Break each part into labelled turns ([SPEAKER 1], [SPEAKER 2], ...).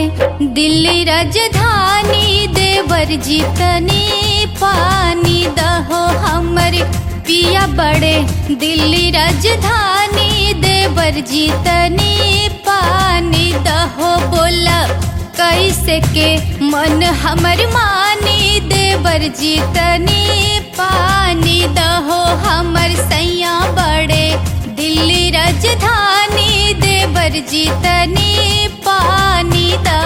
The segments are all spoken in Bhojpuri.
[SPEAKER 1] दिल्ली राजधानी देवर जीतनी पानी दहो हमर पिया बड़े दिल्ली राजधानी देवर जीतनी पानी दहो बोला कैसे के मन हमर मानी देवर जीतनी पानी दहो हमर सैया बड़े दिल्ली राजधानी देवर जीतनी पानी दा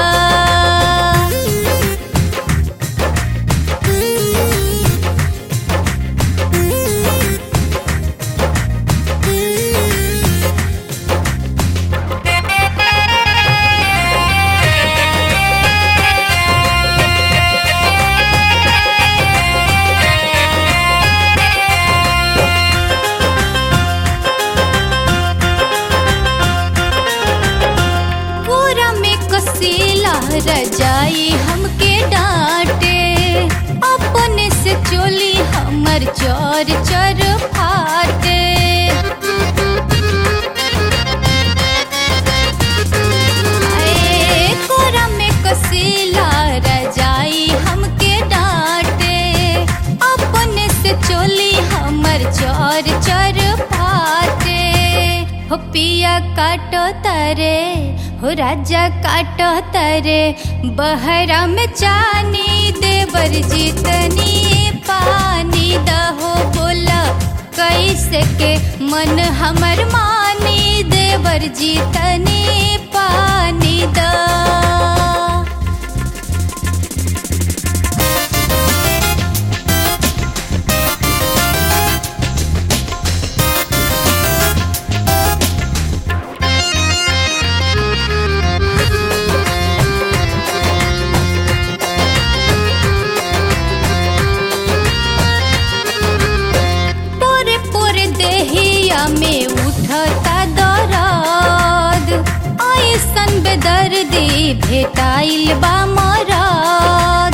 [SPEAKER 1] पूरा में कसीला रजाई हमके डांटे अपने से चोली हमर चोर चर फाटे आए, कोरा में कसीला रजाई हमके डांटे अपने से चोली हमर चोर चर फाटे हो पिया काटो तरे हो राजा काटो तरे बहरा में चानी देवर जीतनी पानी दहो बोला कैसे के मन हमर मानी देवर जीतनी पानी दा पोरे पोरे देहिया में उठता दराद ऐसन बेदर्दी भेटाइल बा मराद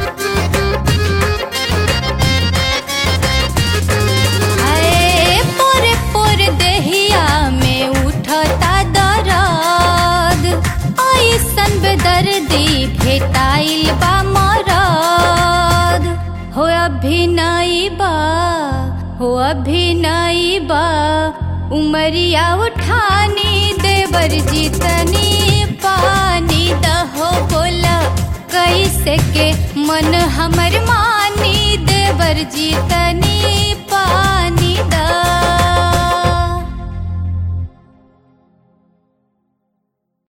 [SPEAKER 1] आए, पोरे पोरे देहिया में उठता दराद ऐसन बेदर्दी भेटाइल बा मराद हो अभिनय बा हो अभिनय बा उमरिया उठानी देवर जीतनी पानी दहो बोला कैसे के मन हमर मानी देवर जीतनी